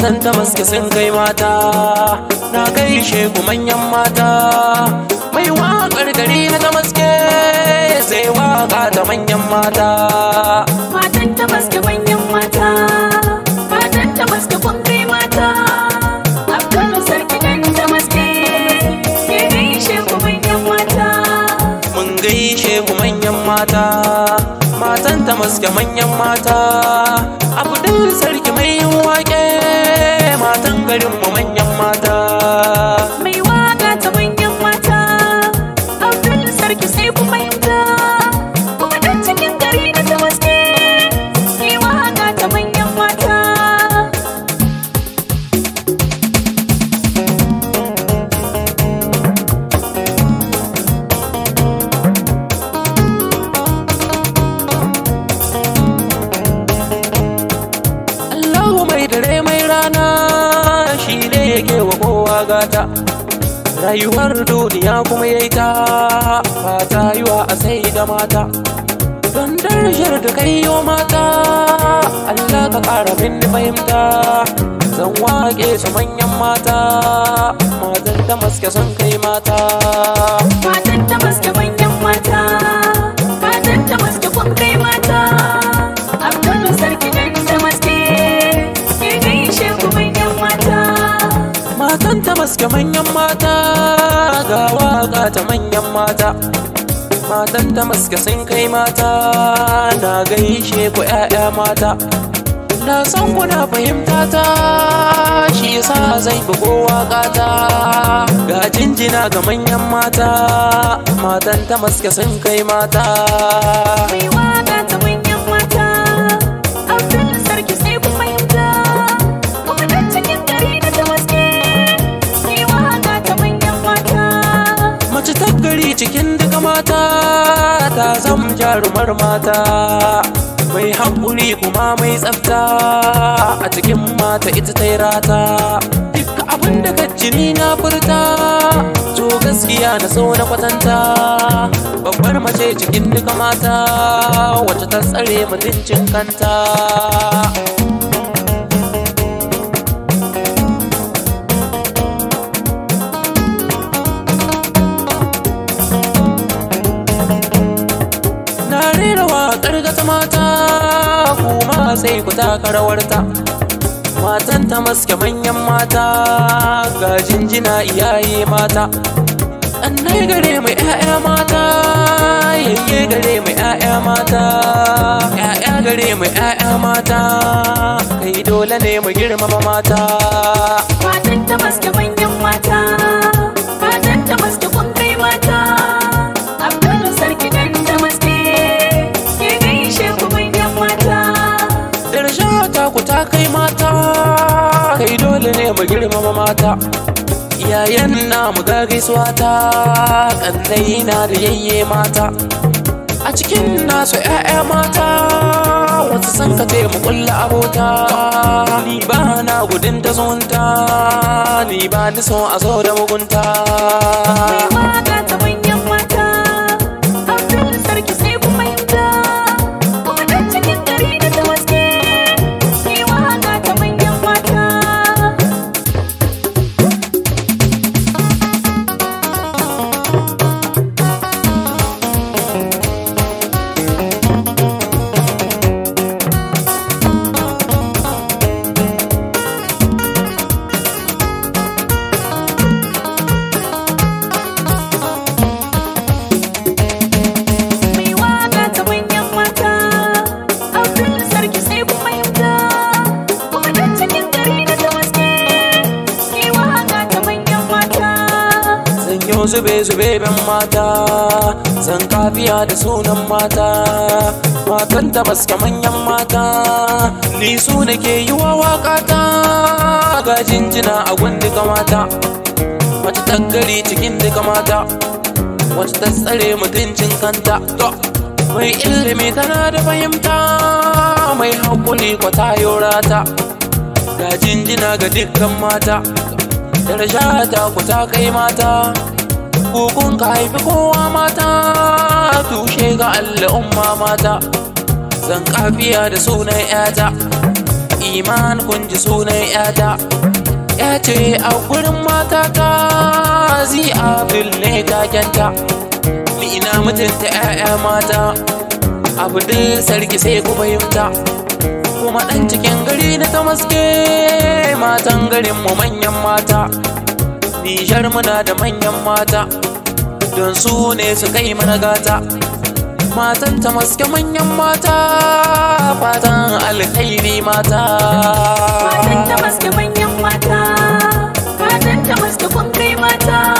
matan ta maske sun kai mata na gaishe ku manyan mata mai waƙar gari na ta maske sai waƙa ta manyan mata Matan ta maske manyan mata, matan ta maske kun kai mata. Abdul sarki dan ta maske, ke gaishe ku manyan mata. mun gaishe ku manyan mata matan ta maske manyan mata abdul sarki mai yin waƙe matan garin mu manyan mata Mai waka ta manyan mata, Abdul sarki sai ku fahimta. Kuma dan cikin gari na ta maske, ke waka ta manyan mata. Allahu mai dare mai rana shi ne yake wa kowa gata rayuwar duniya kuma yayi ta fata yiwa a sai da mata don darajar da kai yo mata Allah ka ƙara min fahimta zan waƙe su manyan mata matan da maske son kai mata Matan ta maske manyan mata, matan ta maske kun kai mata. Abdul sarki dan ta maske, ke gaishe ku manyan mata. matan ta maske manyan mata ga waka ta manyan mata matan ta maske sun kai mata na gaishe ku 'ya'ya mata na san kuna fahimta ta shi yasa zai fi kowa kata ga jinjina ga manyan mata matan ta maske sun kai mata Mai waka ta manyan mata, Abdul sarki sai ku fahimta. Kuma dan cikin gari na ta maske, ke waka ta manyan mata. mace ta gari cikin duka mata ta zam jarumar mata mai haƙuri kuma mai tsafta a cikin mata ita ta yi rata duka abin da ka jini na furta to gaskiya na so na kwatanta babbar mace cikin duka mata wacce ta tsare mutuncin kanta Na rera waƙar gata mata kuma sai ku taka rawarta. Matan ta maske manyan mata ga jinjina iyaye mata. Annai gare mai 'ya'ya mata, yayye gare mai 'ya'ya mata, 'ya'ya gare mai 'ya'ya mata, kai dole ne mu girmama mata. Matan ta maske manyan mata, matan ta maske kun kai mata. Abdul sarki dan ta maske, ke gaishe ku manyan mata. Darsha ta ku ta kai mata, kai dole ne mu girmama mata. Iyayen na mu ga gaisuwa ta, kannai na da yayye mata. A cikin nasu ‘ya'ya mata, wasu san ka mu kulla abota. Ni ba na gudun ta zonta, ni ba ni so a zo da mugunta. Mai waka ta manyan mata, Abdul sarki sai ku fahimta. Kuma dan cikin gari na ta maske, ke waka ta manyan mata. Mai waka ta manyan mata, Abdul sarki sai ku fahimta. Kuma dan cikin gari na ta maske, ke waka ta manyan mata. Zan yi zube zube ben mata Zan kafiya da sunan mata Matan ta baska manyan mata Ni su nake yi wa waƙata Ga jinjina a gunduka mata Mace ta gari cikin duka mata Wacce ta tsare mutuncin kanta To, Mai ilimi tana da fahimta Mai haƙuri kwata yorata Ga jinjina ga dukkan mata Daraja ta ku ta kai mata Kukun ka haifi kowa mata Tushe ga al'umma mata Zan kafiya da sunan 'yata iman kun ji sunan yata ya ce a gurin mata ta zi abdul ne takenta ni ina mutunta 'ya'ya mata abdul sarki sai ku fahimta kuma ɗan cikin gari na ta maske matan garin mu manyan mata nijar muna da manyan mata don su ne su kai mana gata matan ta maske manyan mata fatan alkhairi mata Matan ta maske manyan mata Matan ta maske kun kai mata